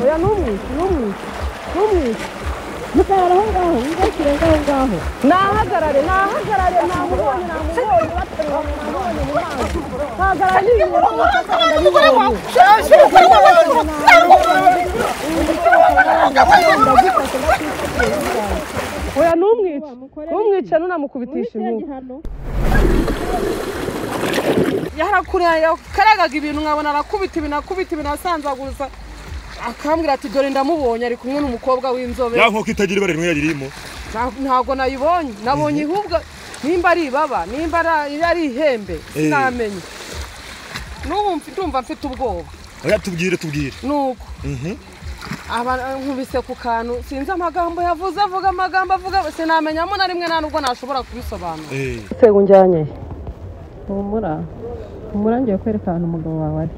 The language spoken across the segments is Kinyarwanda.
야 너무 너무 너무 무사하라 홍가호 이것이 홍가호 나 하가라래 나 하가라래 나 무거워니 나 무거워니 왔더니 나 무거워니 나 하가라니 나 무거워 oya ntumwice ntumwice ntunamukubitishije umwuka yarakure yakaragaga ibintu nkabona arakubita ibintu akubita ibintu asanzaguza akambwira ati dore ndamubonye ari kumwe n'umukobwa w'inzobe ya nkoko itagira ibara rimwe yaririmo Nta- ntabwo nayibonye nabonye ahubwo nimba ari ibaba nimba ari- ari ihembe Eh. sinamenye n'ubu mfi- ndumva mfite ubwoba oya tubwire tubwire nuko Mhm. aba nkubise ku kantu sinzi amagambo yavuze avuga amagambo avuga sinamenyamo na rimwe nta nubwo nashobora kubisobanura Eh. sego njyanye humura humura ngiye kwereka ahantu umugabo wawe ari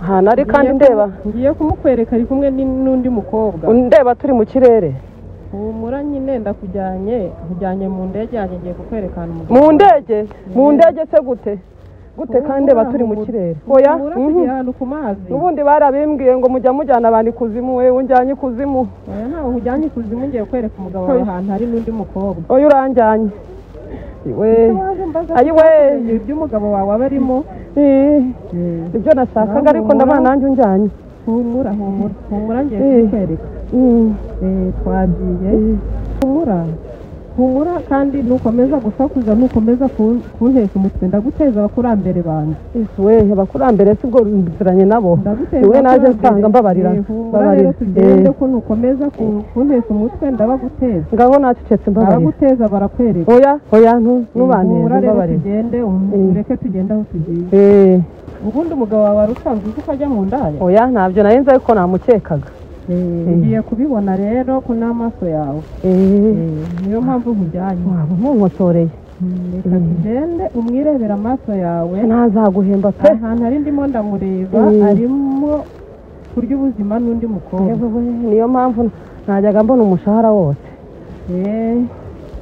ahantu ari kandi ndeba ngiye kumukwereka ari kumwe ni- n'undi mukobwa ndeba turi mu kirere humura nyine ndakujyanye nkujyanye mu ndege yanjye ngiye kukwereka ahantu umugabo mu ndege mu ndege se gute gute kandi ndeba turi mu kirere oya humura mhm. tugiye ahantu ku mazi ubundi barabimbwiye ngo mujya mujyana abantu ikuzimu wewe unjyanye ikuzimu oya ntawe nkujyanye ikuzimu ngiye kwereka umugabo wawe ahantu hari n'undi mukobwa oya uranjyanye iwe ayiwe ibyo umugabo wawe aba arimo ih, ibyo nashakaga ariko ndabona nanjye unjyanye humura humura humura ngiye Eh. kukwereka Mm. Eh, twagiye humura humura kandi nukomeza gusakuza nukomeza kun- kunteza umutwe ndaguteza abakurambere banjye we abakurambere si bwo biziranye nabo ndaguteza rimwe naje abakurambere. nsanga mbabarira Eh, humura rero mbabarira tugende ko nukomeza ku- kunteza umutwe ndabaguteza ngaho nacecetse mbabarira ndabaguteza barakwereka oya oya Eh, humura ntubanire rero mbabarira tugende Eh. ureke tugende aho tugiye Eh, ubundi umugabo wawe wari usanzwe uzi ko ajya mu ndaya oya ntabyo nari nzi ariko namukekaga Eh, ngiye kubibona rero ko n'amaso yawe Eh, Eh, niyo mpamvu nkujyanye waba umunkotoreye Mm, reka tugende umwirebere amaso yawe ntazaguhemba pe ahantu ari ndimo ndamureba Mm. arimo kurya ubuzima n'undi mukobwa Yewe, niyo mpamvu najyaga mbona umushahara wose Eh,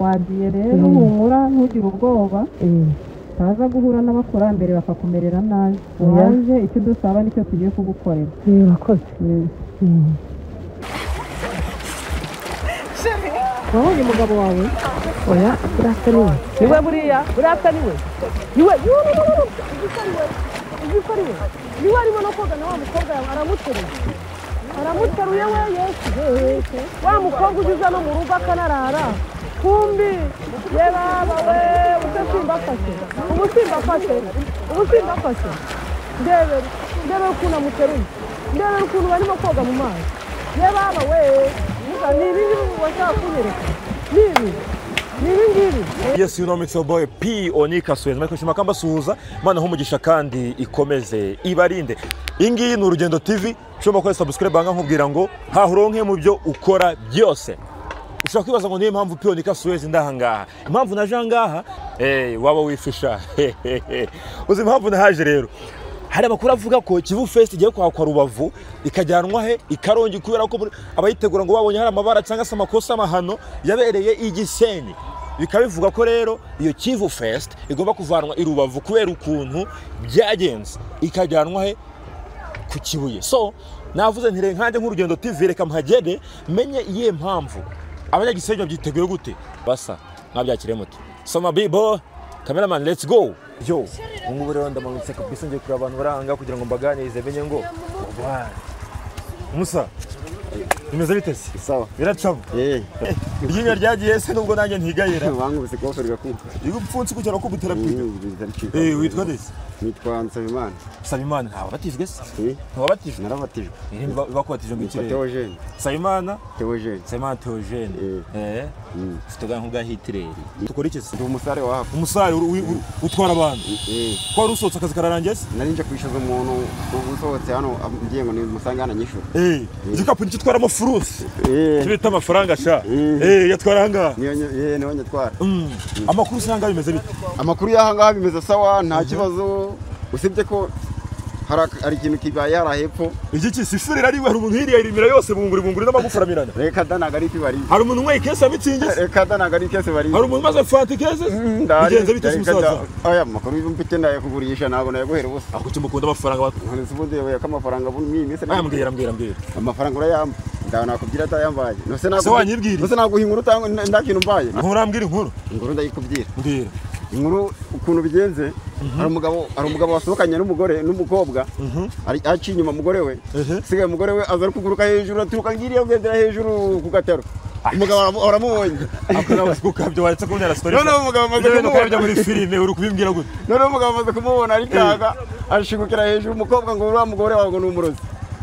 wagiye rero Mm. humura ntugire ubwoba Eh, utaza guhura n'abakurambere bakakumerera nabi Oya. waje icyo dusaba nicyo tugiye kugukorera eh, wakoze Mm. wabonye umugabo wawe oya buriya se niwe niwe buriya buriya se niwe niwe yuno no no no uzi ko ari we niwe arimo no koga na wa mukobwa yawe aramuteruye aramuteruye we yesu yesu wa mukobwa uziza no mu rugo akanarara kumbi ye baba we ubusimba afashe ubusimba afashe ubusimba afashe ndebere ndebere ukuntu amuteruye ndebere ukuntu barimo koga mu mazi ye baba we ni ibi ngibi washaka kunyereka ni ibi ni ibi ngibi yes you know mix your boy p onika suwezi mwe kwishima kamba suhuza mana humugisha kandi ikomeze ibarinde iyi ngiyi ni urugendo tv ushobora kuba subscribe banga nkubwira ngo hahuronke mu byo ukora byose ushobora kwibaza ngo niyo mpamvu p onika suwezi ndahangaha impamvu naje ahangaha eh, waba wifisha uzi impamvu nahaje rero hari amakuru avuga ko kivu fest igiye kwakwa rubavu ikajyanwa he ikarongi kubera ko muri- abayitegura ngo babonye hari amabara cyangwa se amakosa amahano yabereye i gisenyi bikaba bivuga ko rero iyo kivu fest igomba kuvanwa i rubavu kubera ukuntu byagenze ikajyanwa he ku kibuye so navuze nti reka nkanjye nk'urugendo tv reka mpagere menye iyihe mpamvu abanyagisenyi babyiteguye gute basa mwabyakire muto soma bibo kameramani let's go yo ubu ngubu rero ndamanutse kabisa ngiye kureba abantu bari ahangaha kugira ngo mbaganirize menye ngo wa musa bimeze bite se Sawa. biracamo Eh, iryinyo ryagiye se nubwo nanjye ntigayira wangu bise goferi gakunka. iyo upfunsi kugira ko ubuterapiga Mm, biza bicika. eh witwa desi Nitwa Nsabimana. sabimana ntawabatijwe se Eh, ntawabatijwe narabatijwe. bakubatije ngo Nitwa ikirere Theogene. sabimana Theogene. Sema Theogene. Eh. Ufite ganku bwa Hitler. Tukora iki se? Ndi umusare wa hafu. Umusare uri- uri- uri- utwara abantu. Eh, Ko wari usohotse akazi kararangiye se? nari nje kwishyuza umuntu usohotse hano ngiye ngo nimusange ananyishyura. Eh. Igikapu nicyo utwaramo furusi. Eh, Kibita amafaranga sha. Mm. Eh, yatwara ngaha. niyo nyo- eh, niho nyatwara. Mm. Amakuru usanga bimeze bite? Amakuru y'ahangaha bimeze sawa nta kibazo usibye ko hari ikintu kibaye hariya hepfo igiki si ifurira ari hari umuntu hiriya irimira yose bunguri bunguri n'amagufa aramirana reka da ntabwo ari iki bari hari umuntu unyweye ikesi amitsingi se reka da ntabwo ari ikese bari hari umuntu umaze fanta ikesi bigenze bite se umusaza aya makuru y'umvite ndayakugurisha ntabwo nayaguhera ubusa ako cyo mukunda amafaranga wa- nkurikije ubundi yabuye ko amafaranga ubu ni iminsi aya mbwira mbwira mbwira amafaranga urayamba ndawe nakubwira atayambaye nose Se wanyibwira? nose naguha inkuru utanga nta- nta kintu mbaye nturambwira inkuru inkuru ndayikubwira mbwira inkuru ukuntu bigenze hari umugabo hari umugabo wasohokanye n'umugore n'umukobwa ari- aciye inyuma umugore we Ehe. sigaye umugore we aza ari kuguruka hejuru aturuka ngiriya agendera hejuru ku gataro umugabo aramu- aramubonye akora ukabyo waretse kubwira story Noneho umugabo amaze Ibintu kumubona. ukabya muri filime uri kubimbwira gute noneho umugabo amaze kumubona arikanga ashigukira hejuru umukobwa ngo uriya mugore wawe ngo ni umurozi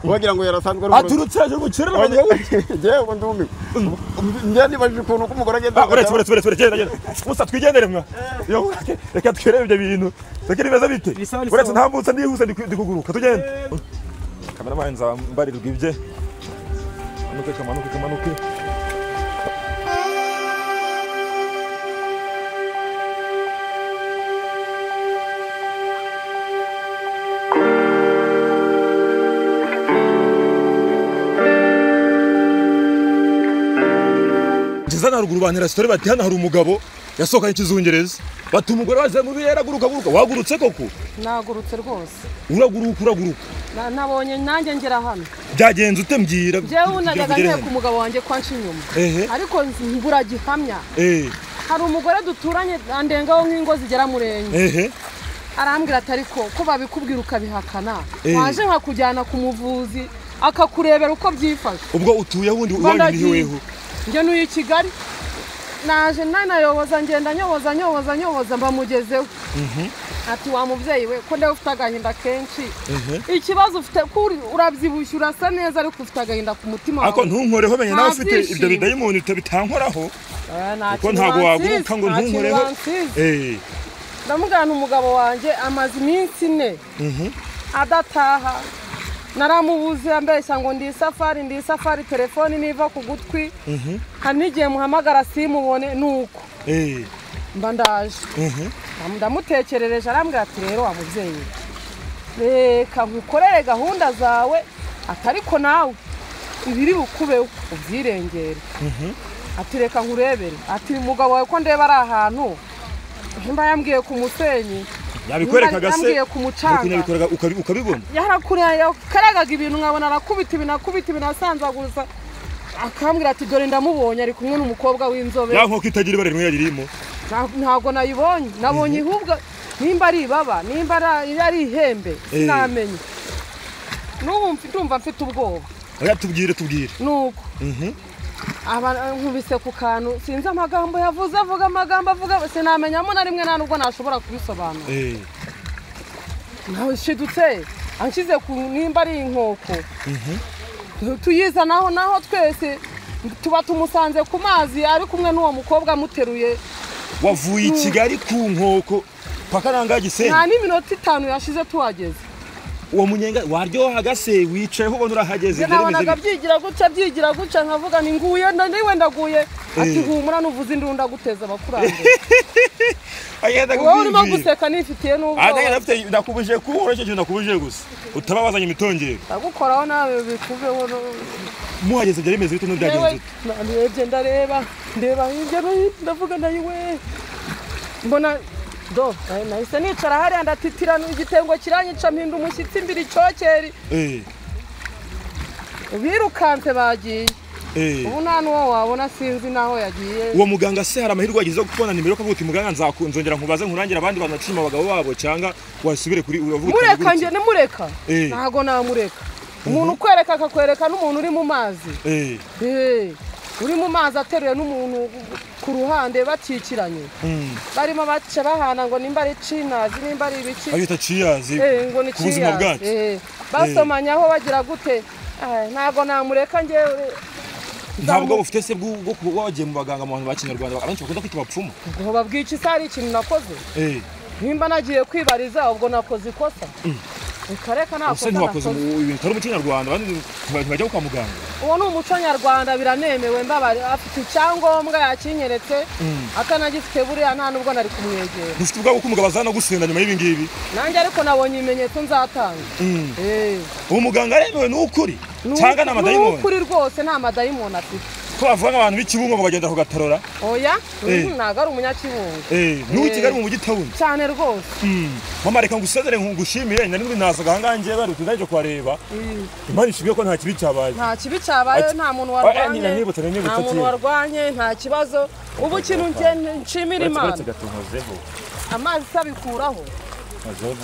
wagira ngo yarasanzwe ari umurozi aturutse yaje gukerera Wagira ngo- Njyewe ngo ndumiwe njyewe nibajije ukuntu uko umugore agenda ku uretse gataro. uretse uretse uretse genda genda musa twigendere mwa Yo, reka twirebe ibyo bintu reka ni beza bite Bisa, bisa. uretse ntambutse ndihuse ndi- ndi kuguruka tugende kameramani nzambarirwa ibye kamanuke kamanuke kamanuke ngeze na haruguru bantera sitori bati hano hari umugabo yasohokanye ikizungereza bati umugore wazamuye yaraguruka guruka wagurutse koko nagurutse rwose uraguruka uraguruka Na- nabonye nanjye ngera hano byagenze ute mbwira jewe unajyaga ugere ngiye hano. ku mugabo wanjye kwanca inyuma Ehe. ariko mbura gihamya Eh, hari umugore duturanye andengaho nk'ingo zigera muri enye ehe arambwira ati ariko ko babikubwira ukabihakana Eh. waje nkakujyana ku muvuzi akakurebera uko byifashe ubwo utuye wundi Ngo iwanyu ni ndagiye. heweho njye nuye i kigali naje nanayoboza ngenda nyoboza nyoboza nyoboza mbamugezeho ati wa mubyeyi we ko nawe ufite agahinda kenshi ikibazo ufite ko uri- urabyibushye urasa neza ariko ufite agahinda ku mutima ariko ntunkoreho menye nawe ufite Ntabyishimo. ibyo bidayimoni uta- bitankoraho Eh, nta kuko kintu ntabwo wansize, waguruka ngo nta kintu ntunkoreho wansize. Eh, ndamugana umugabo wanjye amaze iminsi ine adataha naramubuze ambeshya ngo ndi isafari ndi isafari telefoni niva ku gutwi hari n'igihe muhamagara simubone ni uko eh, mba ndaje mhm. ndamutekerereje arambwira ati rero wa mubyeyi we, reka nkukorere gahunda zawe ati ariko nawe ibiri bukubeho ubyirengere ati reka nkurebere ati umugabo wawe ko ndeba ari ahantu mba yambwiye ku musenyi yabikwerekaga se Yambwiye ku mucanga. yabikwerekaga ukabi- ukabibona yarakure yakaragaga ibintu nkabona arakubita ibintu akubita ibintu asanzaguza akambwira ati dore ndamubonye ari kumwe n'umukobwa w'inzobe ya nkoko itagira ibara rimwe yaririmo Nta- ntabwo nayibonye nabonye ihubwa nimba ari ibaba nimba ari- ari ihembe Eh. sinamenye n'ubu mfi- ndumva mfite ubwoba oya tubwire tubwire nuko Mhm. Aba- nkubise ku kantu sinzi amagambo yavuze avuga amagambo avuga sinamenyamo na rimwe nta nubwo nashobora kubisobanura Eh, nashidutse anshyize ku nimba ari inkoko tuyizanaho naho twese tuba tumusanze ku mazi ari kumwe n'uwo mukobwa amuteruye wavuye i kigali ku nkoko paka nangaha gisenyi nta n'iminota itanu yashize tuhageze uwo munyenga waryohaga se wicayeho ubona urahageze byari bimeze nabonaga bite? byigira gutya byigira gutya nkavuga ni nguye na- niwe ndaguye ati Eh. humura nuvuze indunda guteza abakurambere Agendaga wowe urimo ubwibwira. guseka nifitiye Ah, ndagira n'ubwoba ndafite- ndakubujije kuba ureke ikintu ndakubujije gusa utaba wazanye imitongero ndagukoraho nawe bikuveho no- muhageze byari bimeze bite n'ubyagenze Yewe, bite? narebye ndareba ndeba hirya no hino ndavuga ndayiwe mbona do eh, nahise nicara hariya ndatitirana igitengo kiranyica mpinda umushyitsi mbiri icyokeri Eh, birukanse bagiye eh. ubu nta n'uwo wabona sinzi n'aho yagiye uwo muganga se hari amahirwe wagize yo kubona nimero ukavuga uti muganga nzaku- nzongera nkubaze nkurangira abandi bantu bacishije abagabo babo cyangwa wasubire kuri uravuga uti mureka nagurutse. njye nimureka Eh. ntago namureka umuntu ukwereka akakwereka n'umuntu uri mu mazi Eh, Eh, uri mu mazi ateruye n'umuntu ku ruhande bakikiranye mm. barimo baca bahana ngo nimba ari cinazi nimba ari ibiki abita ciyazi Eh, ngo ni ku buzima cinazi. bwacu Eh, basomanyaho bagira gute Eh, ntago namureka njyewe ntabwo bufite se bwo bwo kuba wagiye mu baganga mu bantu ba kinyarwanda abenshi bakunda kwita abapfumu ngo babwica isi hari ikintu nakoze Eh, nimba nagiye kwibariza ubwo nakoze ikosa kareka ese ntakoze nakoze ntiwakoze mu- ibintu utari mu kinyarwanda abandi ntibajya kwa muganga uwo ni umuco nyarwanda biranemewe mbabare afite icyangombwa yakinyeretse atanagifite buriya nta nubwo nari kumwegera dufite ubwabo ko umugabo azana gusinda nyuma y'ibi ngibi nanjye ariko nabonye ibimenyetso nzatanga Eh. ubu muganga aremewe ni ukuri Ni cyangwa ni uku- ni amadayimoni ukuri rwose nta amadayimoni afite ko bavuga nk'abantu b'ikibungo ngo bagenda kugatarora oya Eh. Mhm, ntabwo ari umunyakibungo Eh, n'ubu i Eh. kigali mu mujyi tawuni cyane rwose mama reka ngusezere ngushimire nari nuri nazaga ahangaha ngewe bari kujya kureba imana ishimwe ko nta kibi cyabaye nta kibi cyabaye Ati- nta muntu Ah, nyina warwanye nibutse, nibutse, nta muntu kera. warwanye nta kibazo ubu ikintu njye nshimira imana gatuhozeho amazi sabikuraho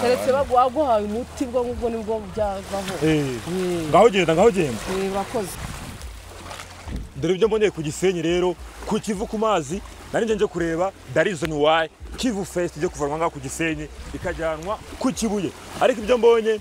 keretse bagu- waguhaye umuti bwo ngubwo nibwo byavaho ngaho genda ngaho genda Eh, bakozi dore ibyo mboneye ku gisenyi rero ku kivu ku mazi nari nje nje kureba darizoni wayi kivu fesiti ijya kuvanwa ngaho ku gisenyi ikajyanwa ku kibuye ariko ibyo mbonye